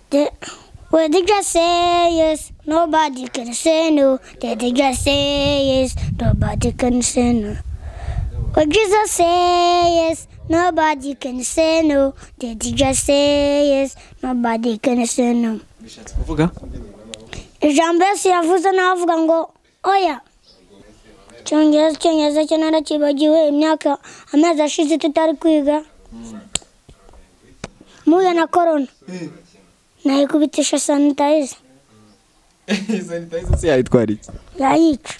They, what they just say yes, nobody can say no. They, they just say yes, nobody can say no. What Jesus say yes, nobody can say no. They, they just say yes, nobody can say no. bishatse kuvuga Ijambo Yesu yavuze n'avuga ngo oya cyongereza icyongereza cyo narakibagiwe imyaka amezi ashize tutari kwiga muhuye na korona nayikubitisha sanitayiza sanitayiza se yayitwara iki yayica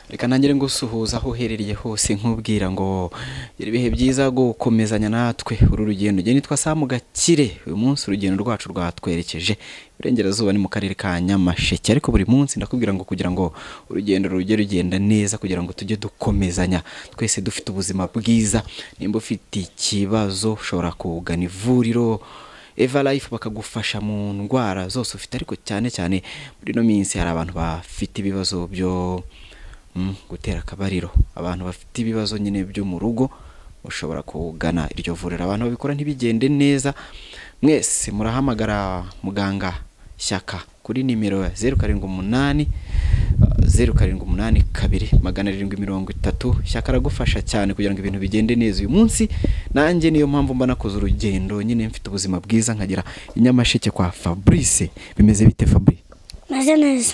reka nangire ngo usuhuza aho uherereye hose nkubwira ngo ibihe byiza gukomezanya natwe uru rugendo ugenda nitwa samu gakire uyu munsi urugendo rwacu rwatwerekeje iburengerazuba ni mu karere ka nyamasheke ariko buri munsi ndakubwira ngo kugira ngo urugendo rujye rugenda neza kugira ngo tujye dukomezanya twese dufite ubuzima bwiza nimba ufite ikibazo ushobora kugana ivuriro eva life bakagufasha mu ndwara zose ufite ariko cyane cyane muri ino minsi hari abantu bafite ibibazo byo mm, gutera akabariro abantu bafite ibibazo nyine byo mu rugo ushobora kugana iryo vuriro abantu babikora ntibigende neza mwese murahamagara muganga shyaka kuri nimero ya zeru karindwi umunani uh, zeru karindwi umunani kabiri magana arindwi mirongo itatu shyaka aragufasha cyane kugira ngo ibintu bigende neza uyu munsi nanjye niyo mpamvu mba nakoze urugendo nyine mfite ubuzima bwiza nkagera i nyamasheke kwa fabrice bimeze bite fabrice meze neza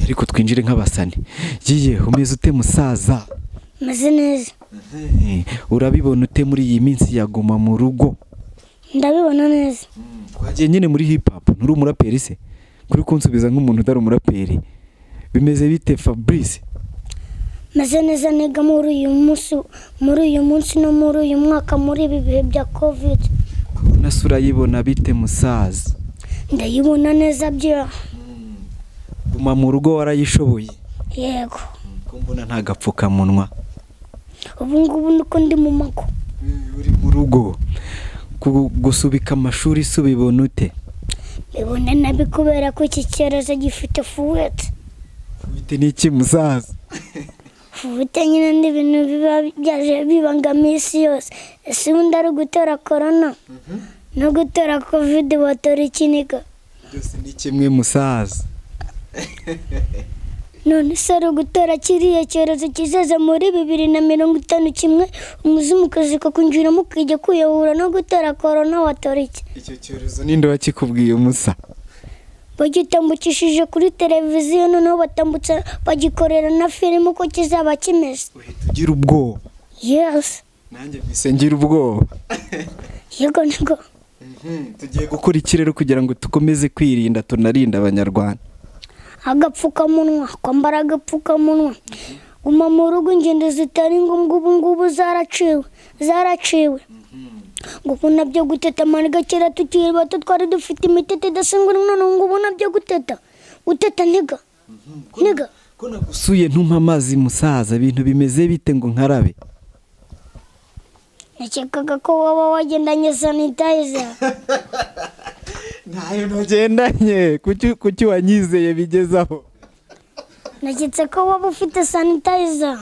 ariko twinjire nk'abasani yiye umeze ute musaza meze neza Eh, urabibona ute muri iyi minsi yaguma mu rugo ndabibona neza twagiye nyine muri hip hop nturi umuraperi se kuri kunsubiza nk'umuntu utari umuraperi bimeze bite fabrice meze neza niga muri uyu munsi muri uyu munsi no muri uyu mwaka muri ibi bihe bya kovide nasura yibona bite musaza ndayibona neza bya guma mu rugo warayishoboye yego ko mbona nta gapfukamunwa ubu ngubu niko ndi mu mago uri mu rugo Ku- gusubika amashuri se ubibona ute bibona nabi kubera ko iki cyorezo gifite fuwete bite n'iki musaza fuwete nyine ni ibintu biba byaje bibangamiye isi yose ese ubundi ari ugutera korona no gutera kovide watora ikiniga byose ni kimwe musaza none se ari ugutora kiriya cyorezo kizaza muri bibiri na mirongo itanu kimwe umuzungukazi kakunjiramo ukajya kwiyahura no gutera korona watora iki icyo cyorezo ninde wakikubwiye umusa bagitambukishije kuri televiziyo noneho batambutsa bagikorera na filime uko kizaba kimeze uhita ugira ubwoba yesi nanjye mbese ngira ubwoba yego niko tugiye gukora iki rero kugira ngo dukomeze kwirinda tunarinda abanyarwanda agapfukamunwa kwambara agapfukamunwa guma mu rugo ingendo zitari ngombwa ubu ngubu zaraciwe zaraciwe ngo ubu nabyo guteta amariga kera tukiri bato twari dufite imiti tudasengwa none ubu ngubu nabyo guteta guteta niga niga ko nagusuye ntumpa amazi musaza ibintu bimeze bite ngo nkarabe nakekaga ko waba wagendanye sanitayiza ntayo ntagendanye kuki kuki wanyizeye bigezaho naketse ko waba ufite sanitayiza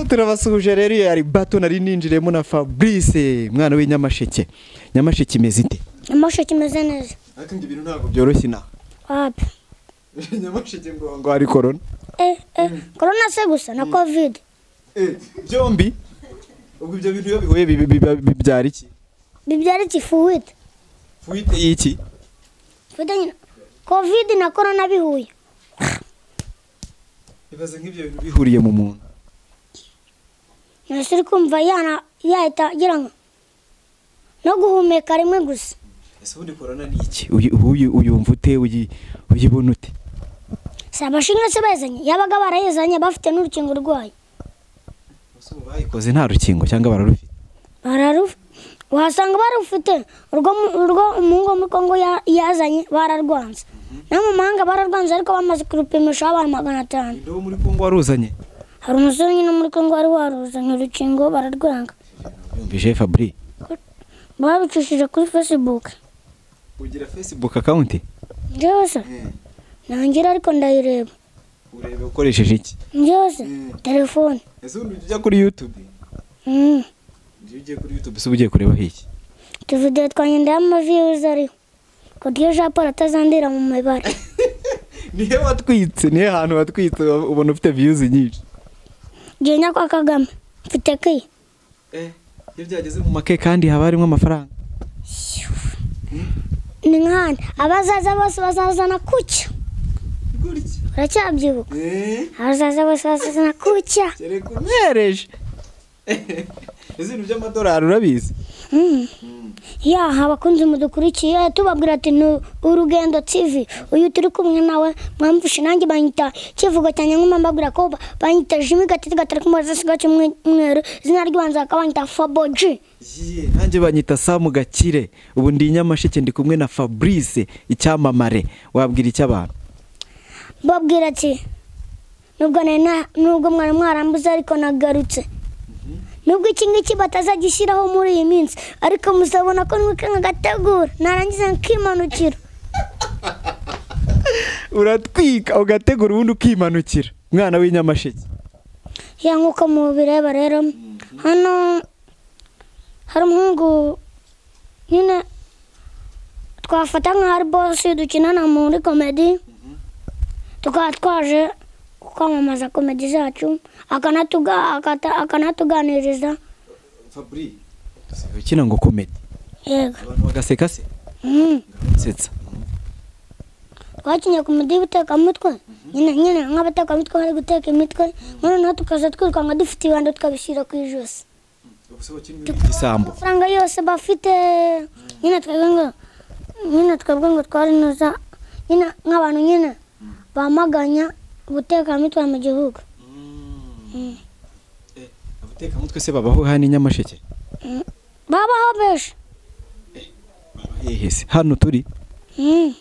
Ah, turabasuhuje rero iyo yari bato nari ninjiriyemo na fabrice mwana w'inyamasheke nyamasheke imeze ite amashusho kimeze neza ariko ibyo bintu ntabwo byoroshye inaha wapi nyamasheke ngo ngo hari korona eh eh korona se gusa na kovide byombi ubwo ibyo bintu iyo bihuye bi- bi- bi- bibyara iki bibyara iki fuwite fuite y'iki Fuwite nyine kovide na korona bihuye ibaze nk'ibyo bintu bihuriye mu muntu ntese uri kumva yana yahita agira ngo no guhumeka rimwe gusa ese ubundi korona ni iki Uyu- uyu- uyumva ute uyi- uyibona ute si abashinwa se bazanye yabaga barayizanye bafite n'urukingo rwayo ese ubu bayikoze nta rukingo cyangwa bararufite bararufi wasanga barufite urwo mu- urwo umuhungu wo muri kongo ya- yazanye bararwanze no mu mahanga bararwanze ariko bamaze kurupimisha abantu magana atanu ninde wo muri kongo waruzanye hari umusore nyine wo muri kongo wari waruzanye urukingo bararwanga yumvije fabri babicishije kuri fesibuke ugira facebook account njyewe se ntangira ariko ndayireba urebe ukoresheje iki byose Mm. telefone ese ubu ujya kuri yutube Mm. iyo ugiye kuri yutube se uba ugiye kurebaho iki utuvidewo twanjye ndaho amaviyuzi ariho kodiyo japoro atazandira mu mibare nihe watwitse nihe hantu watwitse ubona ufite viyuzi nyinshi genda kwa kagame mfite kiyi iyo byageze mu make kandi haba harimo amafaranga ni nk'ahandi abazaza bose bazazana kucya uracyabyuka abazaza bose bazazana kucya kereka umwereje izi ni iby'amadolari urabizi Mm. yaha abakunzi mudukurikiye tubabwira ati ni urugendo tivi uyu turi kumwe nawe mwamvushe nanjye banyita kivugo cyane nk'umambabwira ko ba- banyita jimi gatete gatari kumaze siga cy'umweru izina ry'ibanze bakaba banyita faboji Yee, nanjye banyita samu gakire ubu ndi i nyamasheke ndi kumwe na fabrice icyamamare wabwira icy'abantu babwira ati nubwo nari na- nubwo mwari mwarambuze ariko nagarutse nubwo iki ngiki batazagishyiraho muri iyi minsi ariko muzabona ko nwiwe nkagategura narangiza nkimanukira uratwika ugategura ubundi ukimanukira umwana w'inyamasheke ya nk'uko mubireba rero hano hari umuhungu nyine twafata nka ari bosi dukinana muri komedi tukaba twaje kwamamaza komedi zacu akanatuga- akata- akanatuganiriza fabrice ukina ngo komedi yego abantu bagaseka se Mm. basetsa twakinnye ku mudiho utekamitwe nyine nyine nk'abatekamitwe bari guteka imitwe noneho tukaza twirukanka dufite ibando tukabishyira ku ijosi igisambo amafaranga yose bafite nyine twebwe ngo nyine twebwe ngo twarinuza nyine nk'abantu nyine bamaganya ubutekamutwe mu gihugu abatekamutwe se babaho hano i nyamasheke babaho benshi hehe se hano turi Mm.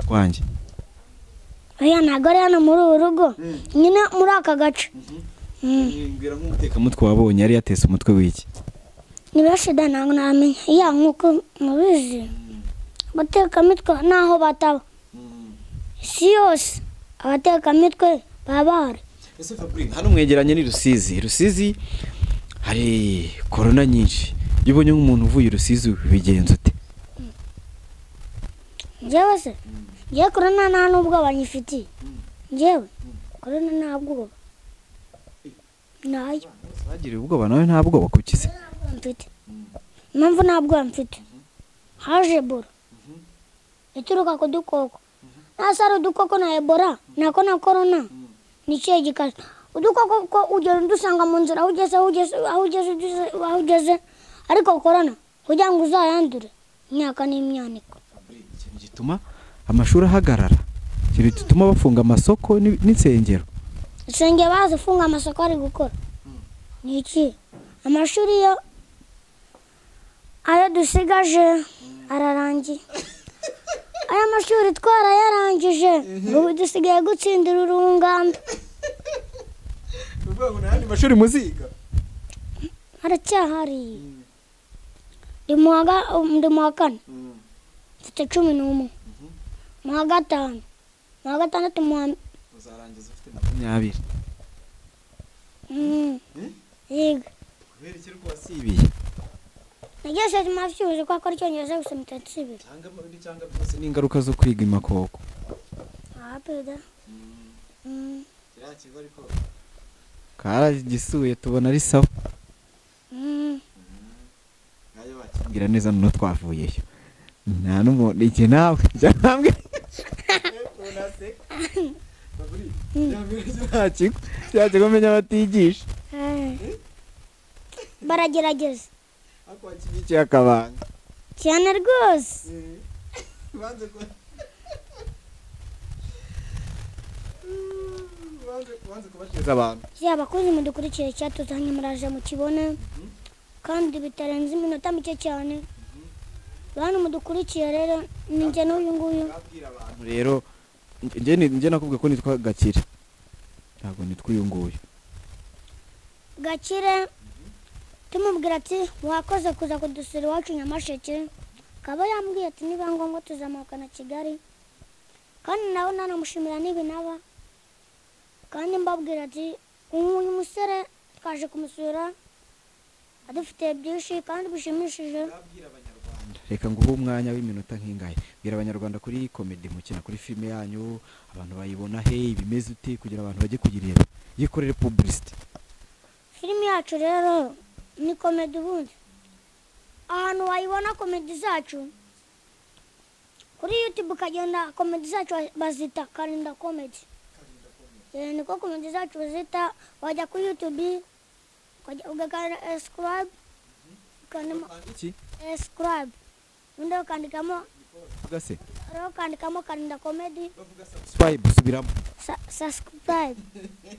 twanjye oya ntabwo ari hano muri uru rugo nyine muri aka gace Mm. mbwira nk'umutekamutwe wabonye yari yatese umutwe w'iki ni benshi da ntabwo namenya iya nk'uko mubizi abatekamitwe naho bataba isi yose abatekamitwe baba bahari ese fabrice hano mwegeranye ni rusizi rusizi hari korona nyinshi iyo ubonye nk'umuntu uvuye i rusizi bigenza ute njyewe se njyewe korona nta n'ubwoba nyifitiye njyewe korona nta bwoba ntayo bagiriye ubwoba nawe nta bwoba kuki se ntabwo mfite impamvu nta bwoba mfite haje ebora ituruka ku dukoko nasi ari udukoko na ebora nako na korona ni ikihe gikaze udukoko ko ugera udusanga mu nzira aho ugeze aho ugeze aho ugeze ugeze- aho ugeze ariko korona kugira ngo uzayandure imyaka n'imyaniko ikintu gituma amashuri ahagarara ikintu gituma bafunga amasoko ni- n'insengero usengera bazifunga amasoko ari gukora ni iki amashuri yo ayo dusigaje ararangiye aya mashuri twarayarangije ubu dusigaye gutsindira urungano ni ukuvuga ngo nta yandi mashuri muziga haracyahari ndi mu wa ga- ndi mu wa kane mfite cumi n'umwe mu wa gatanu mu wa gatandatu mu wa uzarangiza ufite makumyabiri Mm. yiga kubera iki rwose ibiye nageze mu mashuri kuko akora icyongereza gusa mitatu ibiri cyangwa muri cyangwa byose ni ingaruka zo kwiga imakoko aha perezida Mm. karagisuye tubona ari sawa Mm. ngira neza noneho twavuyeyo nta n'umuntu igihe nawe jya ntabwe nta kigo cya kigo menya batigisha Ai. baragerageza ariko wakibyikiye akabanga cyane rwose banze ko banze kubashyiriza abantu yaba abakozi mudukurikiye cyatuzanye muraje mukibone kandi bitarenze iminota mike cyane bantu mudukurikiye rero ni njye n'uyu nguyu babwira abantu rero njye njye nakubwiye ko nitwa gakire ntabwo nitwa uyu nguyu gakire tumubwira ati wakoze kuza kudusura iwacu nyamasheke akaba yambwiye ati niba ngombwa tuzamukana kigali kandi nawe nanamushimira n'ibinaba kandi mbabwira ati uyu musore twaje kumusura adufite byinshi kandi bishimishije reka nguhe umwanya w'iminota nk'ingaya bwira abanyarwanda kuri komedi mukina kuri filime yanyu abantu bayibona he ibimeze ute kugira abantu bajye kuyireba yikorere pubulisite filimi yacu rero ni komedi ubundi ahantu wayibona komedi zacu kuri yutube ukagenda komedi zacu bazita karinda komedi Eh, niko komedi zacu bazita wajya kuri yutube ugakanda escribe ukandamo iki escribe ubundi ukandikamo bavuga se rero ukandikamo karinda komedi sabusipayibu subiramo sa- subscribe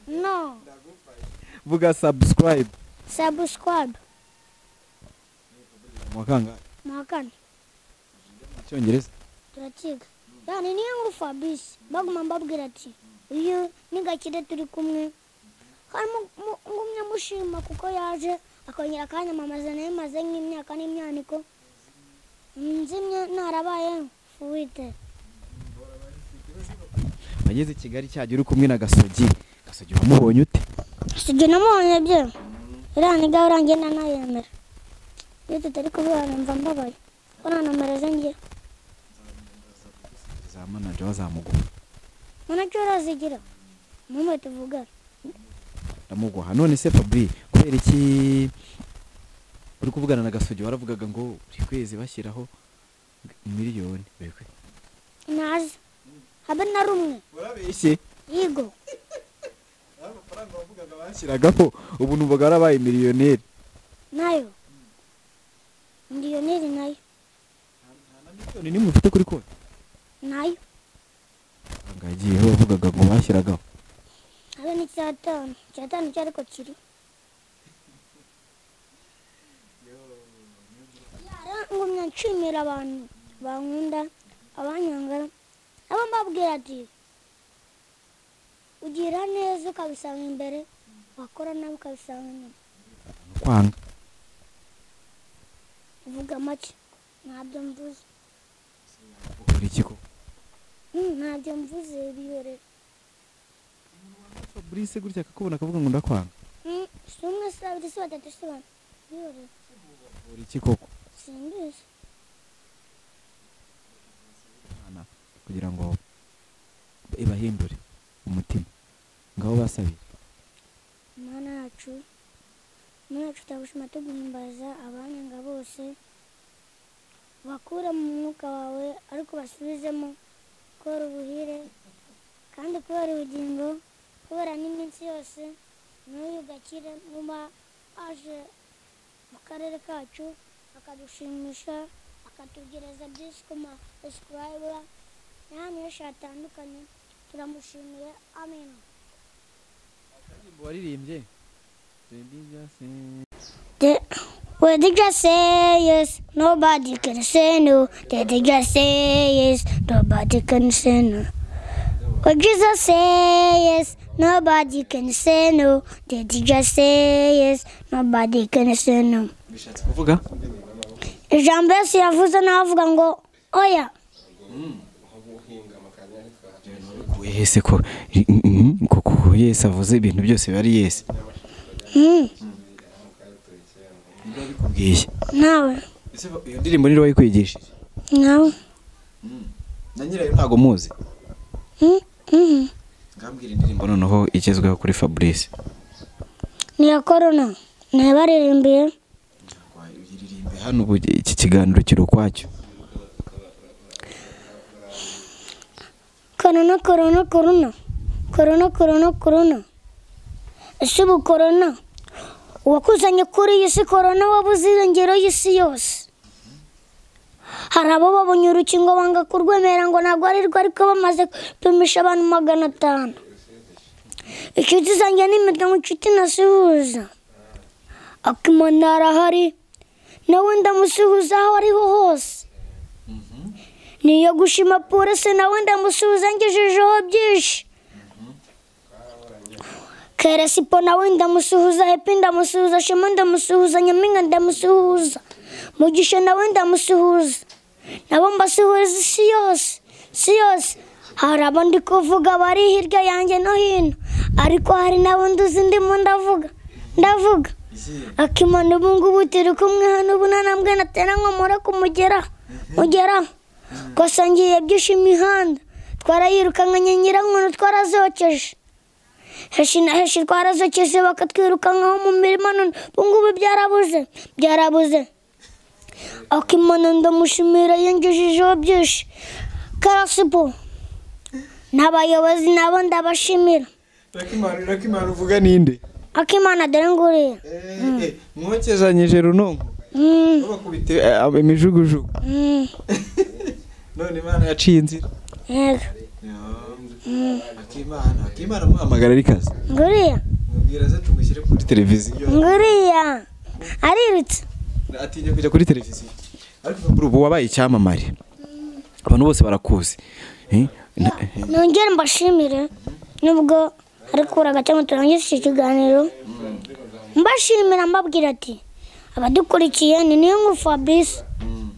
no vuga sabusipayibu subscribe mu kangahe mu wa kane mu cyongereza turakiga yani niyo nkuru fabrice baguma mbabwira ati uyu ni gakire turi kumwe kandi mu- mu- ngumye mushima kuko yaje akongera akanyamamaza nayo maze nk'imyaka n'imyaniko nzimye ntarabaye fuwite wageze i kigali cyajya uri kumwe na gasogi gasogi wamubonye ute sibyo namubonye bye iriya niga urangiye ntanayemera iyo tutari kubibana mva mbabaye ko nta nomero ze ngira za manaje wazamugwa manajoro arazigira mumwe tuvugana ndamugwa none se fabri kubera iki uri kuvugana na gasogi waravugaga ngo buri kwezi bashyiraho miliyoni buri kwezi ntazi habe na rumwe warabeshye yigo amafaranga wavugaga bashyiragaho ubu numvaga warabaye miliyoneri nayo miliyoneri nayo nta miliyoni n'imwe ufite kuri konti nayo amafaranga yagiyeho wavugaga ngo bashyiragaho habe n'icyatanu icyatanu cyo ariko kiri ngumya nshimira abantu bankunda abanyanga nabo mbabwira ati ugira neza ukabisanga imbere wakora nawe ukabisanga inyuma kwanga uvuga make ntabyo mvuze ukora iki ko Mm, ntabyo mvuze biyore fabrice gutya akakubona akavuga ngo ndakwanga Mm, si umwe si babiri si batatu si bane biyore ukora iki koko simbizi Imana kugira ngo ibahindure umutima ngaho basabira mana yacu mana yacu turagushima tuguhimbaza abanyanga bose bakure mu mwuka wawe ariko basubizemo kubera ubuhire kandi kubera ubugingo kubera n'iminsi yose n'uyu gakire muba aje mu karere kacu akadushimisha akatugereza byinshi ku ma esikurayibura n'ahantu henshi hatandukanye turamushimiye amen indirimbo waririmbye They, well, they just say yes, nobody can say no. They, they just say yes, nobody can say no. Well, Jesus say yes, nobody can say no. They, they just say yes, nobody can say no. bishatse kuvuga Ijambo Yesu yavuze nawe avuga ngo oya kuye hese ko mm, ko- ko yesi avuze ibintu byose biba ari yesi Mm, niba bikubwiye nawe Ese ba- iyo ndirimbo niba wayikwigishije nawe na nyirayo ntabwo muzi Mm, mhm. ngambwira indirimbo noneho igezweho kuri fabrice ni iya korona nabaririmbiye iririmbe hano ubu iki kiganiro kiri ukwacyo korona korona korona korona korona korona ese ubu korona uwakuzanye kuri iyi si korona wabuze irengero y'isi yose hari abo babonye urukingo banga kurwemera ngo ntabwo ari rwo ariko bamaze gupimisha abantu magana atanu inshuti zanjye n'imitungo inshuti ntasuhuza akimana arahari nawe ndamusuhuza aho ariho hose niyo gushima polisi nawe ndamusuhuza ngejejeho byinshi keresipo nawe ndamusuhuza hepi ndamusuhuza shema ndamusuhuza nyaminga ndamusuhuza mugisha nawe ndamusuhuza nabo mbasuhuza isi yose isi yose hari abo ndi kuvuga bari hirya yanjye no hino ariko hari n'abo nduzi ndimo ndavuga ndavuga akimana ubu ngubu turi kumwe hano ubu nta ntambwe natera ngo mure kumugeraho mugeraho gusa ngiye byinshi imihanda twarayirukankanye nyirankono twarazokeje heshi na heshi twarazokeje bakatwirukankaho mu mirima none ubu ngubu byarabuze byarabuze akimana ndamushimira yinjijijeho byinshi karasipo n'abayobozi nabo ndabashimira rakimana uvuga ninde akimana dore nguriya mwokezanyije runonko Mm, bakubite imijugujugu mm, none imana yaciye inzira yego akimana akimana muhamagara ari kazi nguriya mubwira ze tumushyire kuri televiziyo nguriya arirutse atinya kujya kuri televiziyo ariko kuri ubu wabaye icyamamare abantu bose barakuzi Eh, na- eh, nongere mbashimire nubwo ariko uraga cyangwa turangize iki kiganiro mbashimira mbabwira ati abadukurikiye ni niyo ngu fabrice mm,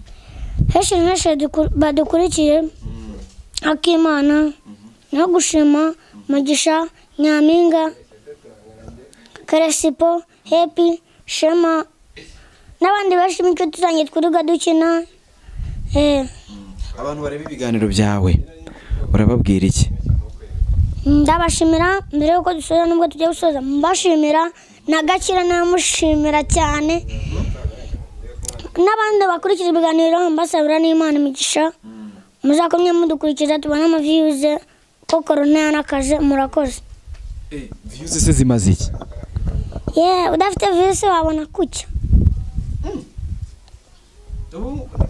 henshi na henshi duku- badukurikiye mm. akimana no gushima mugisha nyampinga karesipo hepi shema n'abandi benshi b'inshuti zanjye twirirwa dukina eh, abantu bareba ibiganiro byawe urababwira iki ndabashimira mbere y'uko dusoza nubwo tujya gusoza mbashimira na gakira namushimira cyane n'abandi bakurikira ibiganiro mbasabira n'imana imigisha muzakomye mudukurikiza tubone amaviyuze ko korona yanakaze murakoze viyuzi se zimaze iki ye udafite viyuze wabona kucya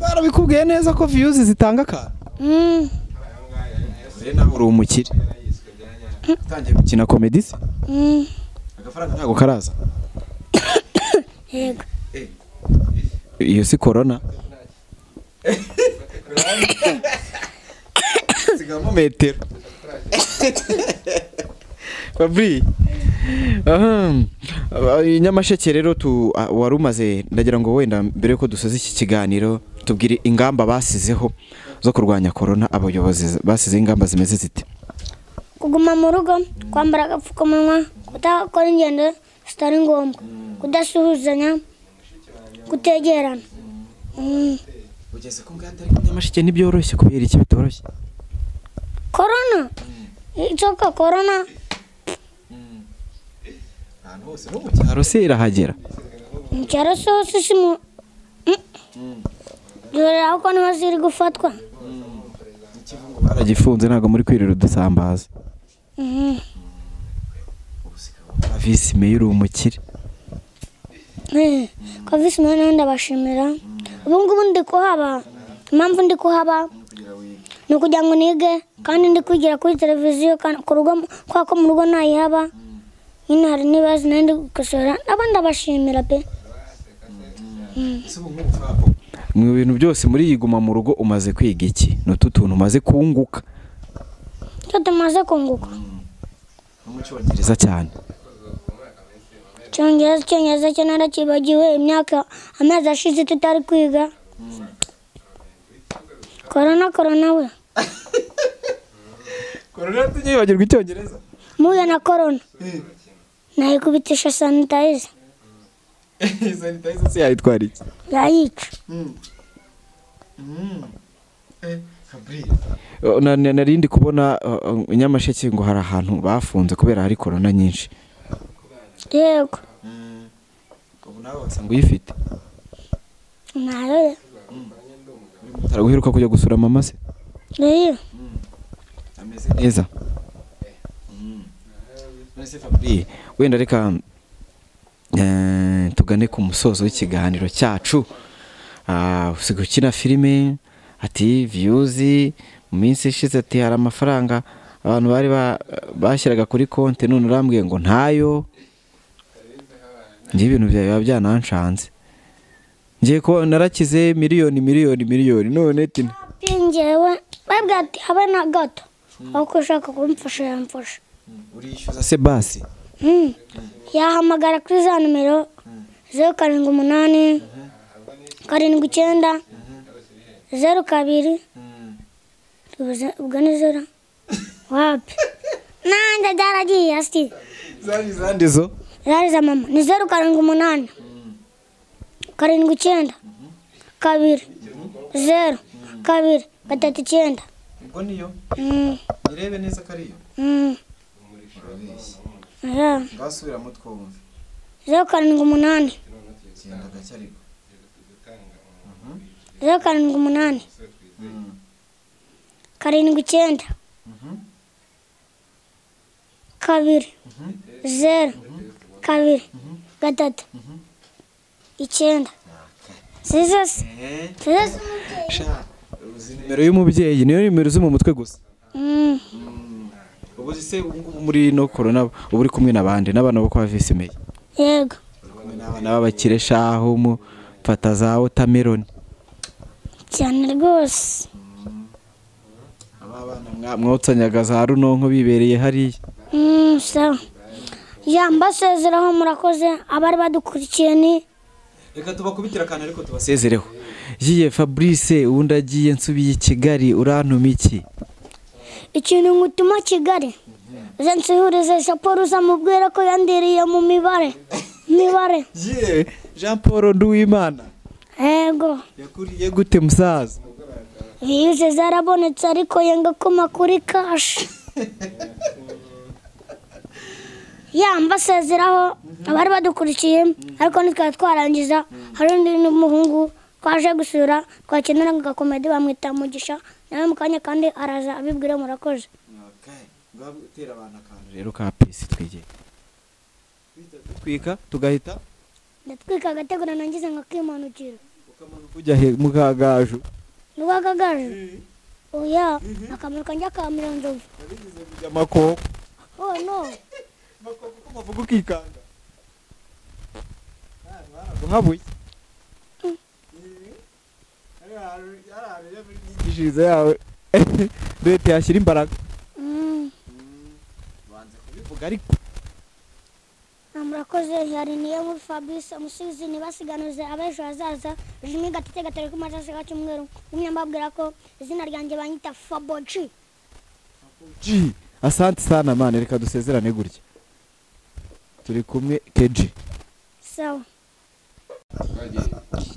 barabikubwiye neza ko viyuzi zitanga akantu Mm, rero nawe uri umukire utangiye gukina komedi se mm, agafaranga ntabwo karaza yego iyo si korona sigamo metero fabri ahem, aba- i nyamasheke rero tu a- wari umaze ndagira ngo wenda mbere yuko dusoza iki kiganiro tubwire ingamba basizeho zo kurwanya korona abayobozi basizeho ingamba zimeze zite kuguma mu rugo kwambara agapfukamunwa kutakora ingendo zitari ngombwa kudasuhuzanya kutegerana Mm. ugeze ku nganda ariko nyamasheke ntibyoroshye kubera iki bitoroshye korona inzoka korona ahantu hose no mu cyaro se irahagera mu cyaro se hose si mu dorera kuko niho ziri gufatwa baragifunze ntabwo muri kwirira udusambaza Mhm. visi meya uri umukire Eh, ko visi mwana nawe ndabashimira ubu ngubu ndi kuhaba impamvu ndi kuhaba ni ukugira ngo nige kandi ndi kwigira kuri televiziyo kandi ku rugo kubera ko mu rugo ntayihaba nyine hari n'ibibazo nayo ndi gukosora nabo ndabashimira pe mu bintu byose muri iyi guma mu rugo umaze kwiga iki ni utu tuntu umaze kunguka cyo tumaze kunguka gereza cyane icyongereza icyongereza cyo narakibagiwe imyaka amezi ashize tutari kwiga korona korona we korona tujye yibagirwa icyongereza muhuye na korona nayikubitisha sanitayiza sanitayiza se yayitwara iki yayica Eh, na- na- nari ndi kubona eh, eh, nyamasheke ngo hari ahantu bafunze kubera hari korona nyinshi yego ubu nawe wasanga uyifite ntayo ye utaraguheruka kujya gusura mama se reyo ameze neza wenda reka eh, tugane ku musozo w'ikiganiro cyacu Ah, usigaye ukina filime ati viyuzi mu minsi ishize ati hari amafaranga abantu bari ba- bashyiraga kuri konti none urambwiye ngo ntayo njye ibintu byawe biba byananshanze ngiye ko narakize miliyoni miliyoni miliyoni none ati pingewe babwira ati habe na gato aho ko ushaka kumfasha yamfasha urishyuza se basi Mm. yahamagara kuri za nimero zeru karindwi umunani karindwi icyenda zeru kabiri ubwo ni zeru wapi nanjye byaragiye hasi zari izandi zo zari za mama ni zeru karindwi umunani karindwi icyenda kabiri zeru kabiri gatatu icyenda ubwo niyo Mm, irebe neza ko ariyo mm, urabeshya yeah. ngasubiramo twumve zeru karindwi umunani genda gake ariko zeru karindwi umunani Mhm. karindwi icyenda Mhm. kabiri Mhm. zeru kabiri gatatu icyenda zizose Eh, zizose sha uzi nimero y'umubyeyi niyo nimero uzi mu mutwe gusa Mm, ubu se ubu ngubu muri no korona uba uri kumwe n'abandi n'abana bo kwa visi meya yego uri kumwe n'abana b'abakire shaho mu fata za wotameroni cyane rwose aba bana mwa- mwotsanyaga za runonko bibereye hariya Mm, sawa ya mbasezeraho murakoze abari badukurikiye ni reka tubakubitire akantu ariko tubasezereho yiye fabrice ubundi agiye nsubiye i kigali urantuma iki ikintu ngutuma kigali uze nsihurize saporo uzamubwire ko yandiriye mu mibare mibare ye jean paul nduwimana yego yakuriye gute musaza vize zarabonetse ariko yenga koma kuri kashi ya mbasezeraho abari badukurikiye ariko ntitwari twarangiza hari undi n'umuhungu twaje gusura twakeneraga agakomedi bamwita mugisha nawe mu kanya kandi araza abibwira murakoze utera abantu akantu rero ka pisi twigire twika tugahita ndatwika agategura nangize ngakimanukira ukamanuka ujya he mu kagaju nubagagaje oya akamaro kanjye akamira nzovu wabigize kujya amakoko oh no amakoko ko mavuga ukikanga ahantu haraguhabuye ari ahantu ari ahantu rero muri myigishirize yawe leta yashyira imbaraga Mm. banze kubivuga ariko Ah, murakoze yari niyo muri fabrice umusubizi ntibasiganuze ab'ejo hazaza jimi gatete gatoreka umajasi ka cyumweru umwe mbabwira ko izina ryanjye banyita faboji ji asante sana mani reka dusezerane gutya turi kumwe keji sawa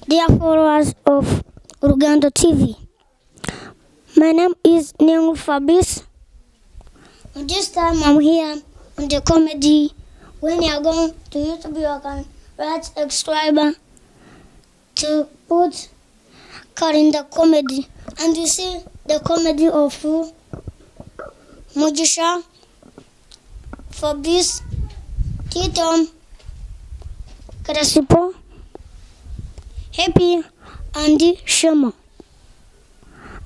dear followers of urugendo tv my name is nengu fabrice and this time i'm here on the comedy when you are going to youtube you can write subscriber to put Karin the comedy and you see the comedy of who Mujisha, Fabrice, Titom, Krasipo, Happy, Andy Shemo.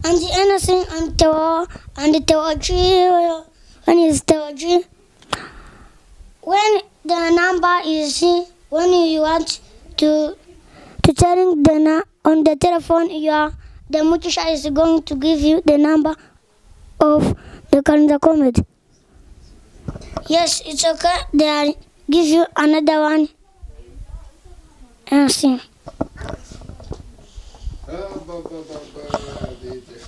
And the innocent and Teo and the Teoji when is Teoji. When the number is when you want to to telling the na- on the telephone you are the mutisha is going to give you the number of the calendar comedy. Yes, it's okay. They are give you another one. And see. Ah, ba, ba, ba, ba, DJ.